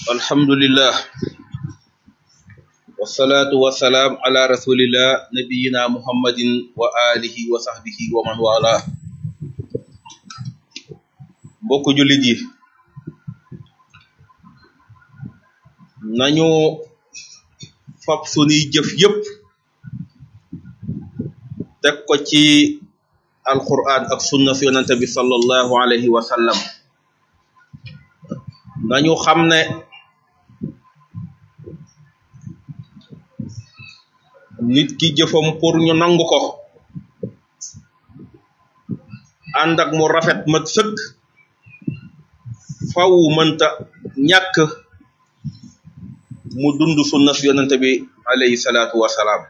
alhamdulillah wasalaatu wasalaam ala rasulillah nabiyina muhammadin wa alihi wa sahbihi wa man wala mbokku jullit yi nañu fab sunuy jëf yépp teg ko ci alquran ak sunna fi yonente bi sallallahu alayhi wa sallam nañu xam ne nit ki jëfam pour ñu nangu ko ànd ak mu rafet mat sëkk faw mënta ñàkk mu dund sunna fi yonente bi alayhi salaatu wasalaam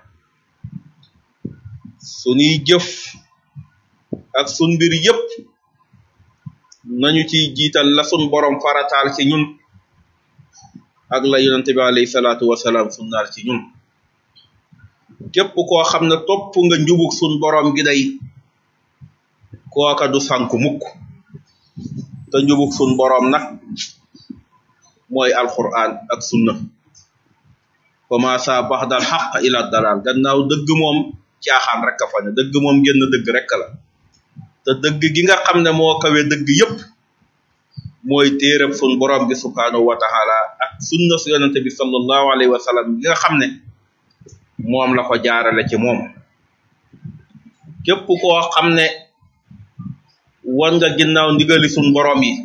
sunuy jëf ak sun mbir yépp nañu ciy jiital la sun borom farataal ci ñun ak la yonente bi alayhi salaatu wasalaam sunnaal ci ñun képp koo xam ne topp nga njubug sun borom gi day kooka du sànku mukk te njubug sun borom nag mooy alquran ak sunna fama sa baxdal xaq ila dalal gannaaw dëgg moom caaxaan rek a fa ne dëgg moom génn dëgg rek la te dëgg gi nga xam ne moo kawe dëgg yépp mooy téereb sun borom bi subhanahu wa taala ak sunna su yonente bi sallallahu alayhi wa sallam gi nga xam ne moom la ko jaarale ci moom képp koo xam ne wan nga ginnaaw ndigali sun borom yi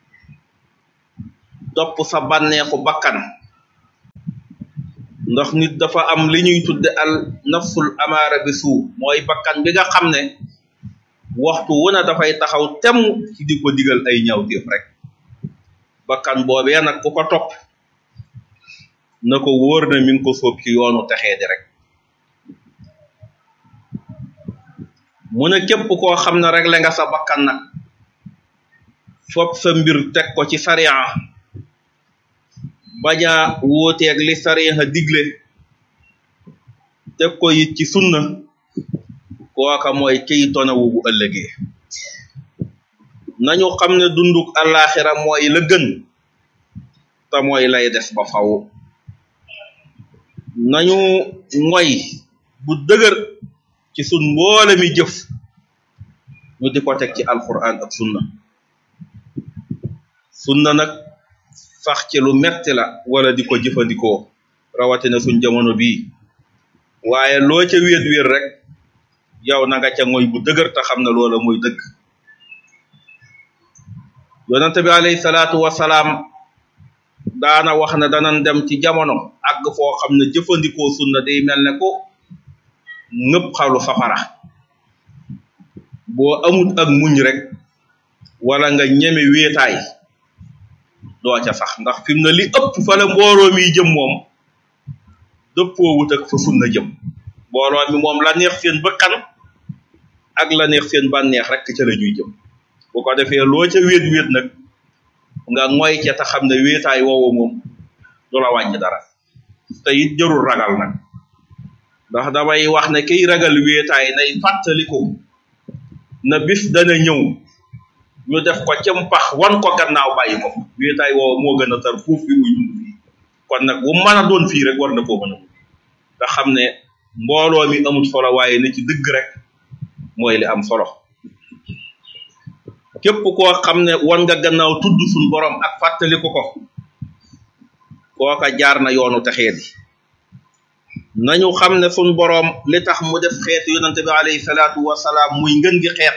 topp sa bànneexu bakkan ndax nit dafa am li ñuy tudde al nafsul amaara bi suu mooy bakkan bi nga xam ne waxtu wu ne dafay taxaw temm ci di ko digal ay ñawteef rek bakkan boobee nag ku ko topp na ko wóor na mi ngi ko sóob ci yoonu texee di rek mu ne képp koo xam ne regle nga sa bakkan nag fopp sa mbir teg ko ci sariya baña wóoteeg li sariya digle teg ko it ci sunna kooka mooy kiy tonawu bu ëllëgee nañu xam ne dunduk àllaaxira mooy la gën te mooy lay des ba faw nañu ngoy bu dëgër ci sun mboole mi jëf ñu di ko teg ci alquran ak sunna sunna nag sax ci lu metti la wala di ko jëfandikoo rawatina suñ jamono bii waaye loo ca wéet wéet rek yow na nga ca ngoy bu dëgër te xam ne loola mooy dëgg yonente bi alayhi salaatu wasalaam daana wax ne danan dem ci jamono àgg foo xam ne jëfandikoo sunna day mel ne ko ngëpp xalu safara boo amut ak muñ rek wala nga ñeme wéetaay doo ca sax ndax fi mu ne li ëpp fa la mbooloo mi jëm moom dëppoo wut ak fa sunna jëm mbooloo mi moom la neex seen bëkkan ak la neex seen bànneex rek ca la ñuy jëm bu ko defee loo ca wéet wéet nag nga ngoy ca te xam ne wéetaay woowu moom du la wàññi dara te it jarul ragal nag ndax damay wax ne kiy ragal wéetaay nay fàttaliku na bis dana ñëw ñu def ko cëm pax wan ko gannaaw bàyyi ko wéetaay woowu moo gën a tar fuuf bi muy dund fii kon nag bu mën a doon fii rek war na koo mën a nga xam ne mbooloo mi amul solo waaye ne ci dëgg rek mooy li am solo képp koo xam ne wan nga gannaaw tudd suñ borom ak fàttaliku ko kooka jaar na yoonu texee di nañu xam ne suñ boroom li tax mu def xeetu yonente bi alayhi salaatu wasalaam muy ngën gi xeet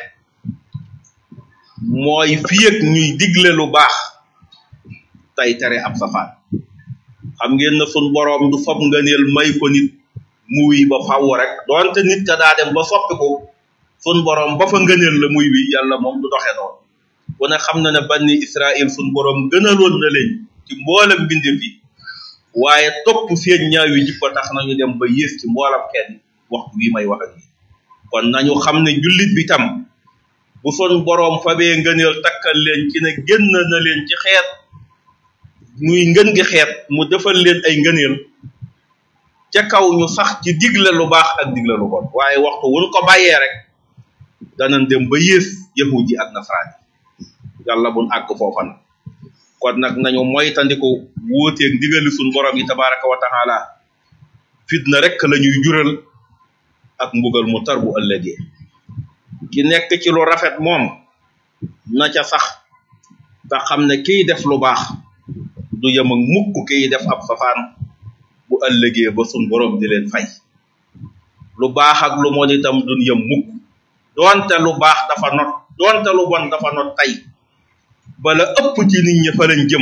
mooy fii ak ñuy digle lu baax tey tere ab safaan xam ngeen na suñ boroom du fab ngëneel may ko nit muy ba faww rek doonte nit ka daa dem ba soppi ko sun boroom ba fa ngëneel la muy wi yàlla moom du doxe noonu ku ne xam na ne banni Israël sun boroom gënaloon na leen ci mboolem mbindeef yi waaye topp seen ñaaw yi jikko tax nañu dem ba yées ci mboolam kenn waxtu wi may wax ak yi kon nañu xam ne jullit bi tam bu son boroom fabee ngëneel takkal leen ci ne génn na leen ci xeet muy ngën gi xeet mu defal leen ay ngëneel ca kaw ñu sax ci digle lu baax ak digle lu bon waaye waxtu wuñ ko bàyyee rek danañ dem ba yées yahud yi ak nasaraan yi yàlla buñ àgg foofa na kon nag nañu moytandiku wuuteeg ndigali suñ borom yi tabaraka wa taala fitna rek la ñuy jural ak mbugal mu tar bu ëllëgee ki nekk ci lu rafet moom na ca sax te xam ne kiy def lu baax du yem ak mukk kiy def ab safaan bu ëllëgee ba suñ borom di leen fay lu baax ak lu mon itam duñ yem mukk doonte lu baax dafa not doonte lu bon dafa not tey bala ëpp ci nit ñi fa lañ jëm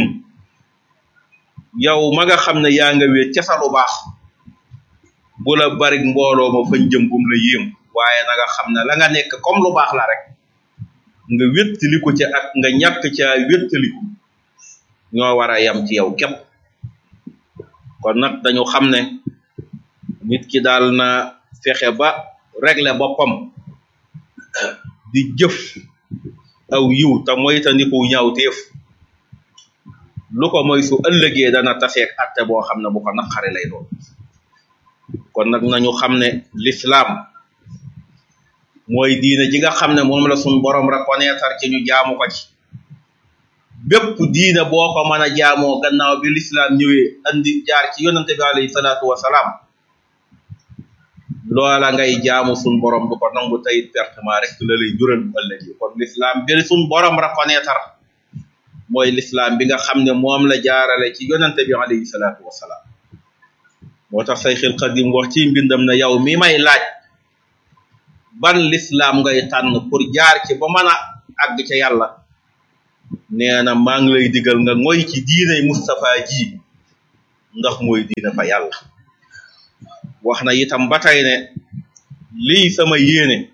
yow ma nga xam ne yaa nga wéet ca sa lu baax bu la bari mbooloo ma fañ jëm bum la yéem waaye na nga xam ne la nga nekk comme lu baax la rek nga wéttaliku ca ak nga ñàkk ca wéttaliku ñoo war a yam ci yow képp kon nag dañu xam ne nit ki daal na fexe ba régler boppam di jëf aw yiw te moytandiku ñaawteef lu ko moy su ëllëgee dana taseeg atte boo xam ne bu ko naqari lay doon kon nag nañu xam ne l'islam mooy diine ji nga xam ne moom la suñ borom reconnaître ci ñu jaamu ko ci bépp diine boo ko mën a jaamoo gannaaw bi l'islam ñëwee andi jaar ci yonante bi alayhi salaatu wasalaam loola ngay jaamu suñ borom du ko nangu tayit pertement rek la lay jural bu ëllëgee kon l'islam bi suñ borom reconnaître mooy l'islam bi nga xam ne moom la jaarale ci yonante bi alayhi salaatu wasalaam moo tax sayxil xadim wax ci mbindam na yow mi may laaj ban l'islam ngay tànn pour jaar ci ba mën a àgg ca yàlla nee na maa ngi lay digal nga ngoy ci diinay Mustapha ji ndax mooy diina fa yàlla wax na itam ba tey ne lii sama yéene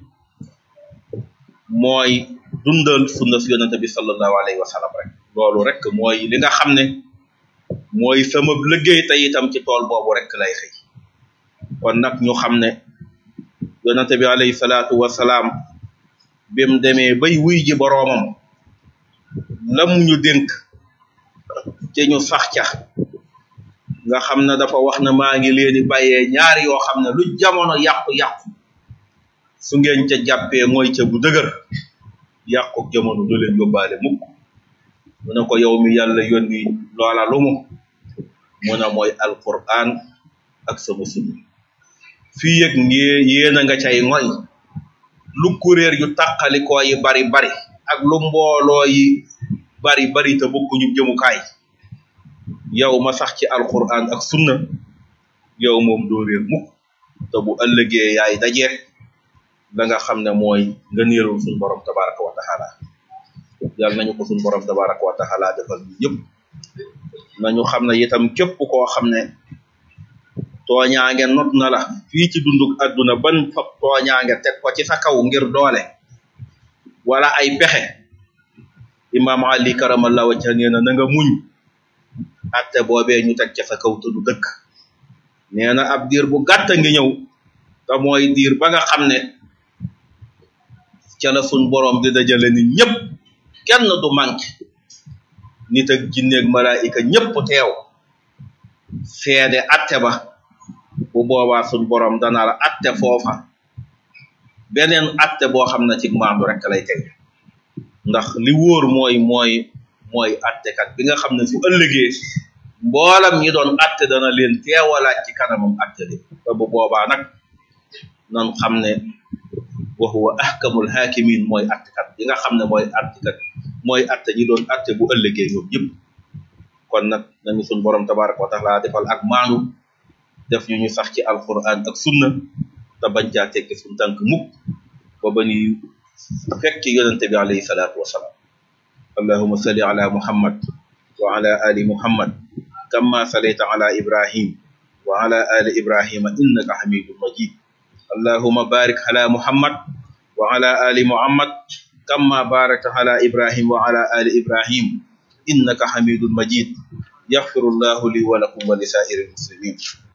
mooy dundal sunna si yonente bi sallallahu alayhi wa sallam rek loolu rek mooy li nga xam ne mooy sama liggéey te itam ci tool boobu rek lay xëy kon nag ñu xam ne yonente bi alayhi salaatu wasalaam bim demee bay wuy ji boroomam lam ñu dénk ci ñu sax ca nga xam ne dafa wax ne maa ngi leen di bàyyee ñaari yoo xam ne lu jamono yàqu-yàqu su ngeen ca jàppee mooy ca bu dëgër yàqu jamono du leen yóbbaale mukk mu ne ko yow mi yàlla yónni loola lu mu mu ne mooy alquran ak sama sunna fii yëg ngee yéen a nga cay ngoy lu kuréer yu tàqalikoo yi bari bari ak lu mbooloo yi bari bari te bokkuñu jëmukaay yow ma sax ci alquran ak sunna yow moom doo réer mukk te bu ëllëgee yaay daje la nga xam ne mooy nga néerul suñ borom tabaraka wa taala yàlla nañu ko suñ borom tabaraka wa taala defal ñu ñëpp nañu xam ne itam képp koo xam ne tooñaange not na la fii ci dunduk àdduna ban fab tooñaange teg ko ci sa kaw ngir doole wala ay pexe imam ali karamallahu wajha nee na na nga muñ atte boobee ñu teg ca sa kaw te du dëkk nee na ab diir bu gàtt ngi ñëw te mooy diir ba nga xam ne ca la suñ borom di dajale nit ñëpp kenn du manqué nit ak jinneeg malaayika ñëpp teew seede atte ba bu boobaa suñ borom dana la atte foofa beneen atte boo xam ne ci maandu rek lay teg ndax li wóor mooy mooy mooy attekat bi nga xam ne su ëllëgee mboolam ñi doon atte dana leen teewalaat ci kanamam atte li te bu boobaa nag nan xam ne wa huwa ahkamul hakimin mooy attekat bi nga xam ne mooy attekat mooy atte ñi doon atte bu ëllëgee ñoom ñëpp kon nag nañu suñ borom tabaraka wa taala defal ak maanu def ñu ñu sax ci alquran ak sunna te bañ caa tekki suñ tànk mukk ba ba ñuy fekki yonente bi alayhi salaatu wasalaam allahuma salli ala muhammad wa ala ali muhammad kama salayta ala ibrahim wa ala ali ibrahima innaka hamidun majid allahuma barik ala muhammad wa ala ali muhammad kama barakta ala ibrahim wa ala ali ibrahim innaka hamidun majid yaghfirullahu li wa lakum wa lisairil muslimin